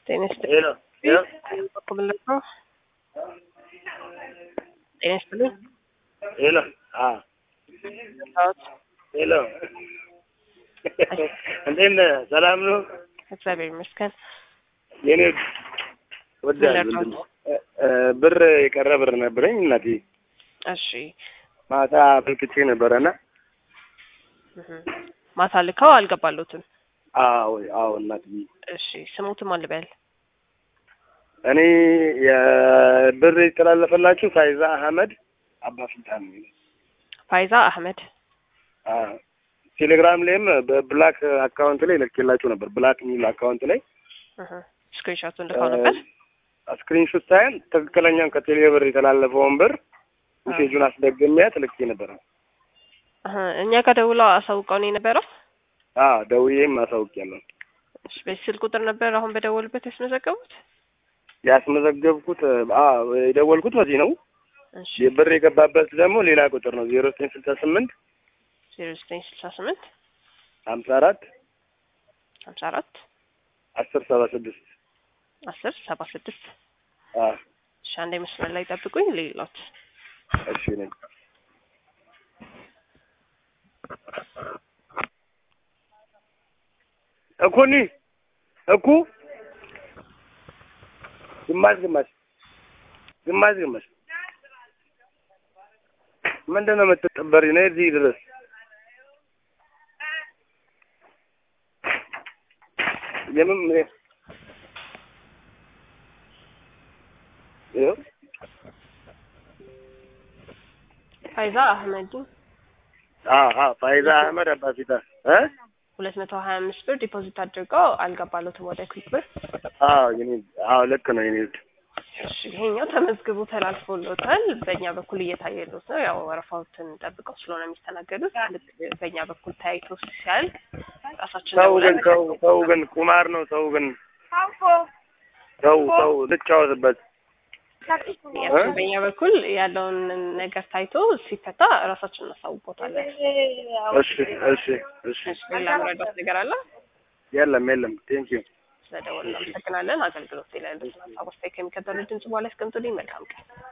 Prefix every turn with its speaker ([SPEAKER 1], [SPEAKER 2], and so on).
[SPEAKER 1] Tienes
[SPEAKER 2] Hello. Hello.
[SPEAKER 1] ¿Cómo ¿Tienes tú?
[SPEAKER 2] ሄሎ አ ሄሎ እንዴት ነህ? ሰላም ነው?
[SPEAKER 1] እግዚአብሔር ይመስገን።
[SPEAKER 2] የኔ ወዳጅ
[SPEAKER 1] ምን
[SPEAKER 2] ወንድም እ፣ ብር የቀረ ብር ነበረኝ እናቴ
[SPEAKER 1] እሺ
[SPEAKER 2] ማታ አመልክቼ ነበረና
[SPEAKER 1] እህ። ማታ ልከው አልገባሉትም።
[SPEAKER 2] አዎ አዎ እናቴ
[SPEAKER 1] እሺ ስሙትም አልበል
[SPEAKER 2] እኔ የብር የተላለፈላችሁ ፋይዛ አህመድ አባ ሱልጣን ነው የሚለው።
[SPEAKER 1] ፋይዛ አህመድ
[SPEAKER 2] አ ቴሌግራም ላይም በብላክ አካውንት ላይ ልኬላችሁ ነበር። ብላክ የሚል አካውንት ላይ
[SPEAKER 1] እህ። ስክሪንሾቱን ልከው ነበር።
[SPEAKER 2] ስክሪንሾት ሳይሆን ትክክለኛውን ከቴሌ ብር የተላለፈውን ብር ሜሴጁን አስደግሚያት ልኬ ነበረ።
[SPEAKER 1] እህ። እኛ ጋር ደውለው አሳውቀውን የነበረው
[SPEAKER 2] አ ደውዬም አሳውቂያለሁ።
[SPEAKER 1] እሺ በዚህ ስልክ ቁጥር ነበር አሁን በደወሉበት ያስመዘገቡት።
[SPEAKER 2] ያስመዘገብኩት አ የደወልኩት በዚህ ነው።
[SPEAKER 1] እሺ
[SPEAKER 2] የብር የገባበት ደግሞ ሌላ ቁጥር ነው ዜሮ ዘጠኝ ስልሳ ስምንት
[SPEAKER 1] ዜሮ ዘጠኝ ስልሳ ስምንት
[SPEAKER 2] ሀምሳ አራት
[SPEAKER 1] ሀምሳ አራት
[SPEAKER 2] አስር ሰባ ስድስት
[SPEAKER 1] አስር ሰባ ስድስት
[SPEAKER 2] አ
[SPEAKER 1] እሺ አንዴ መስመር ላይ ጠብቁኝ ሌሎት
[SPEAKER 2] እሺ ነኝ እኩኒ እኩ ግማሽ ግማሽ ግማሽ ግማሽ ምንድን ነው የምትጠበሪ? ነይ እዚህ ድረስ የምን ይኸው
[SPEAKER 1] ፋይዛ አህመድ
[SPEAKER 2] አሀ ፋይዛ አህመድ አባፊታ እ
[SPEAKER 1] ሁለት መቶ ሀያ አምስት ብር ዲፖዚት አድርገው አልገባሉትም ወደ ክዊክ ብር።
[SPEAKER 2] አዎ የኔ አዎ ልክ ነው የኔ ውድ
[SPEAKER 1] እሺ ይሄኛው ተመዝግቦ ተላልፎሎታል። በእኛ በኩል እየታየሉት ነው። ያው ወረፋዎትን ጠብቀው ስለሆነ የሚስተናገዱት ልክ በእኛ በኩል ታይቶ ሲያል ራሳችን
[SPEAKER 2] ሰው ግን
[SPEAKER 1] ደውለን
[SPEAKER 2] ሰው ሰው ግን ቁማር ነው። ሰው ግን ሰው ሰው ልጫወትበት
[SPEAKER 1] ያችን በእኛ በኩል ያለውን ነገር ታይቶ ሲፈታ ራሳችን እናሳውቆታለን።
[SPEAKER 2] እሺ እሺ እሺ
[SPEAKER 1] እሺ ሌላ መረዳት ነገር አለ?
[SPEAKER 2] የለም የለም ቴንኪዩ
[SPEAKER 1] ስለደወልን እናመሰግናለን። አገልግሎት ላይ ያሉትን ሀሳብ አስተያየት ከሚከተሉት ድምጽ በኋላ ያስቀምጡልኝ። መልካም ቀን።